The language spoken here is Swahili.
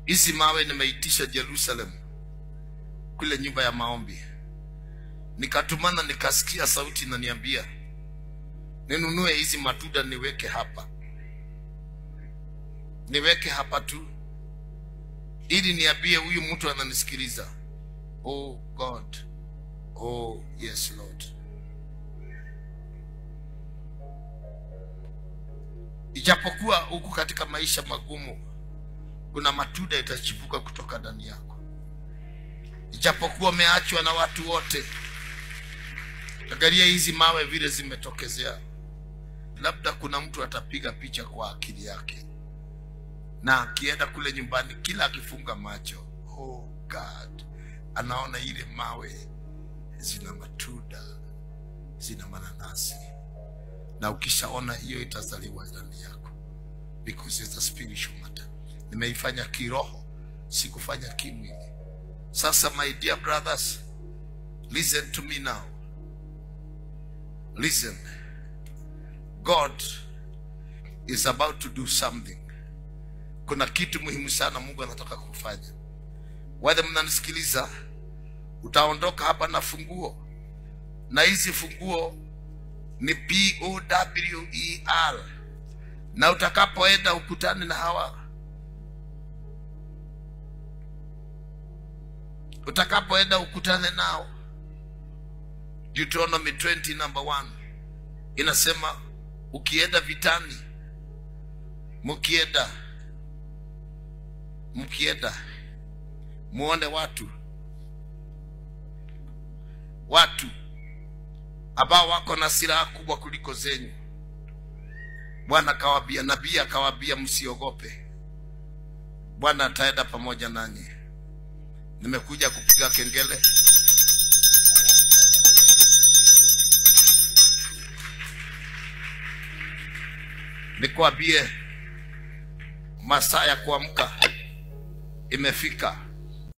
hizi mawe nimeitisha Jerusalem kule nyumba ya maombi, nikatumana, nikasikia sauti inaniambia ninunue hizi matunda niweke hapa, niweke hapa tu, ili niambie huyu mtu ananisikiliza. Oh God, oh yes Lord. Ijapokuwa huku katika maisha magumu, kuna matunda itachipuka kutoka ndani yako. Ijapokuwa umeachwa na watu wote, angalia hizi mawe vile zimetokezea. Labda kuna mtu atapiga picha kwa akili yake, na akienda kule nyumbani, kila akifunga macho, oh God, anaona ile mawe zina matunda, zina mananasi, na ukishaona hiyo itazaliwa ndani yako, because it's a spiritual matter. Nimeifanya kiroho, sikufanya kimwili. Sasa my dear brothers, listen to me now. Listen. God is about to do something. Kuna kitu muhimu sana Mungu anataka kufanya. Wale mnanisikiliza, utaondoka hapa na funguo, na hizi funguo ni P O W E R, na utakapoenda ukutane na hawa utakapoenda ukutane nao. Deuteronomy 20 number 1 inasema ukienda vitani, mkienda mkienda muone watu watu ambao wako na silaha kubwa kuliko zenyu. Bwana akawambia, nabii akawambia, msiogope, Bwana ataenda pamoja nanyi. Nimekuja kupiga kengele. Nikwambie masaa ya kuamka imefika.